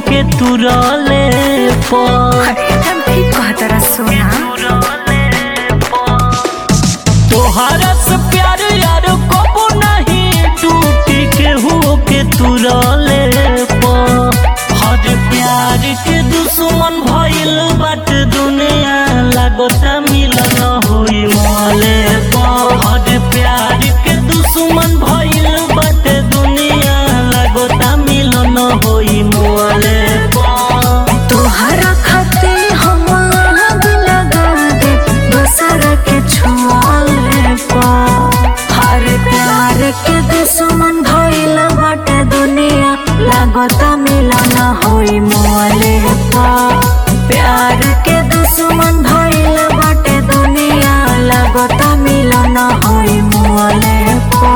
के तुरले पर एकदम ठीक कहतरा सोना तोहरा से प्यार यार कबो नहीं टूटी केहू के तुरले पर हर प्यार के दुश्मन भइल बाट दुनिया लागता मिलन होई मोले पर हर प्यार के दुश्मन भइल बाट दुनिया लागता मिलन होई मोले पर तोहरा खातिर हम आग लगा दे दूसरा के छुआले पा हर प्यार के दुश्मन भइल बाटे दुनिया लागता मिलन होई मोले पा प्यार के दुश्मन भइल बाटे दुनिया लागता मिलन होई मोले पा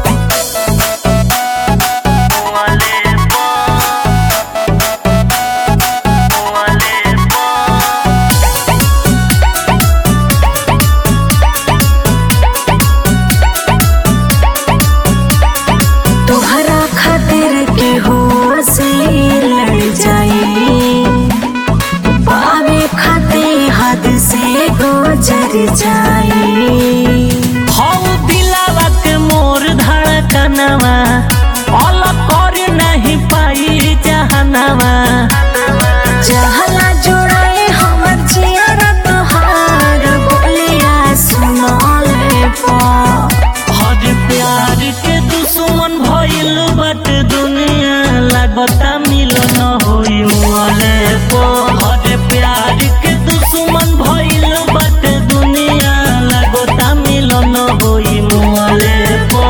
तोहरा खातिर के हो से लड़ जाए पावे खातिर हद से गुजर जाए हौ दिलावा के मोर धड़कनवा अलग कर नहीं पाई जहनवा जहला जोड़ाए हमर जियारा तोहार बोलिया सुनाले पा हर प्यार के दुश्मन भइल बट दुनिया लागता मिलन होई मोले पो हर प्यार के दुश्मन भइल बट दुनिया लागता मिलन होई मोले पो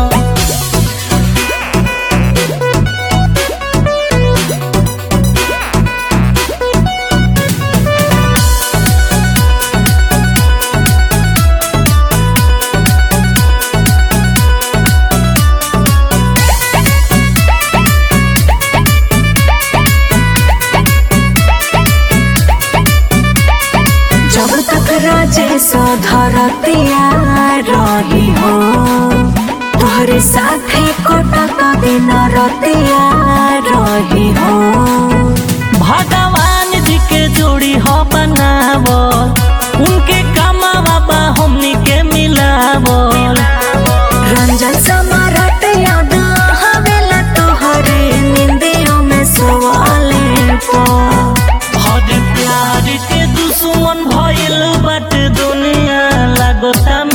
जब तक राजे सो धरतिया रही हो तोहरे साथे कोटक दिन रतिया रही हो भगवान जी के जोड़ी हो बनावल उनके कामवा बा हमनी के मिलावल रंजन समारट याद हवेला तोहरे निंदियों में सोवाले पा हर प्यार के दुश्मन भइल बट दुनिया लागता